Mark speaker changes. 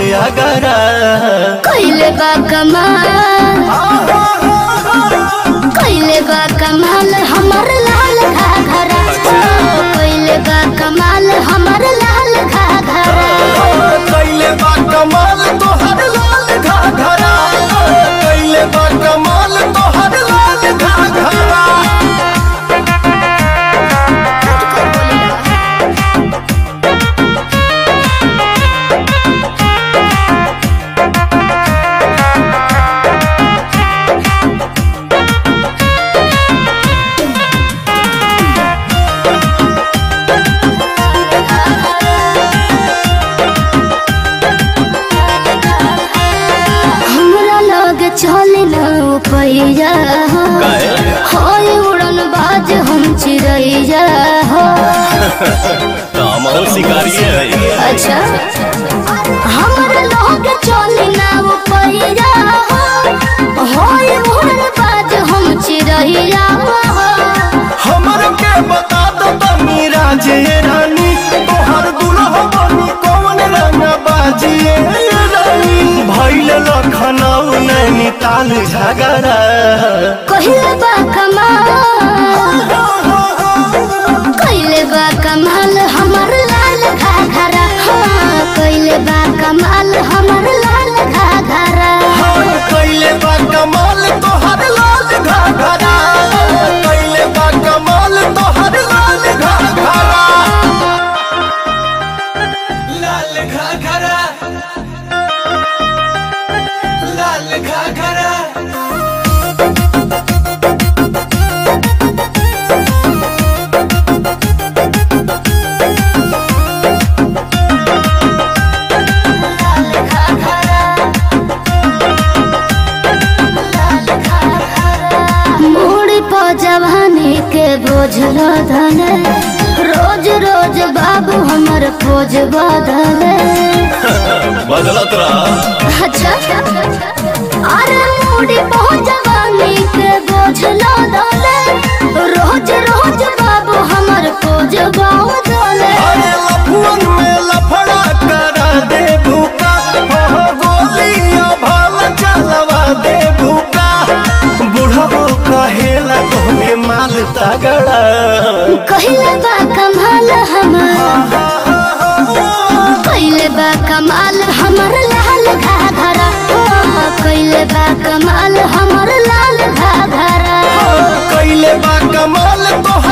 Speaker 1: अगरा
Speaker 2: कैले बा कमाल कैले बा कमाल हमर लाल घाघरा कैले बा कमाल हमर लाल घाघरा
Speaker 1: कैले बा कमाल तोहर लाल घाघरा कैले बा कमाल तोहर लाल घाघरा
Speaker 2: हमरा लग चले न पैया होय उड़न बाज हम चिड़ैया हो
Speaker 1: शिकारी है
Speaker 2: अच्छा हमरा लग चले न पैया होय उड़न बाज हम चिड़ैया हो
Speaker 1: हमर के बता दो तनी राजे रानी तोहर दुल्हा बनी कौन रंग बाजिए रानी भैल लखनऊ नैनीताल झगड़ा
Speaker 2: कहिले बा कमाल कहिले बा कमाल हमर लाल घाघरा हाँ कहिले बा कमाल हमर लाल घाघरा
Speaker 1: कैले बा कमाल तोहर लाल घाघरा कैले बा कमाल तोहर लाल घाघरा लाल घाघरा लाल घाघरा
Speaker 2: मूड़ी पो जवानी के बोझल धने रोज रोज बाबू हमर खोज बदले
Speaker 1: बदलत रहा
Speaker 2: अच्छा अरे मूड़ी पो जवानी के बोझल धने रोज रोज बाबू हमर खोज बदले
Speaker 1: अरे लफुअन में लफड़ा करा दे भूका हो गोलियां भाल चलवा दे भूका बुढ़ो कहेला तोहके माल तगड़ा
Speaker 2: कहिले बा कमाल हमर कहिले बा कमाल हमर लाल घाघरा ओ, कहिले बा कमाल हमर लाल घाघरा
Speaker 1: कैले बा कमाल तोहर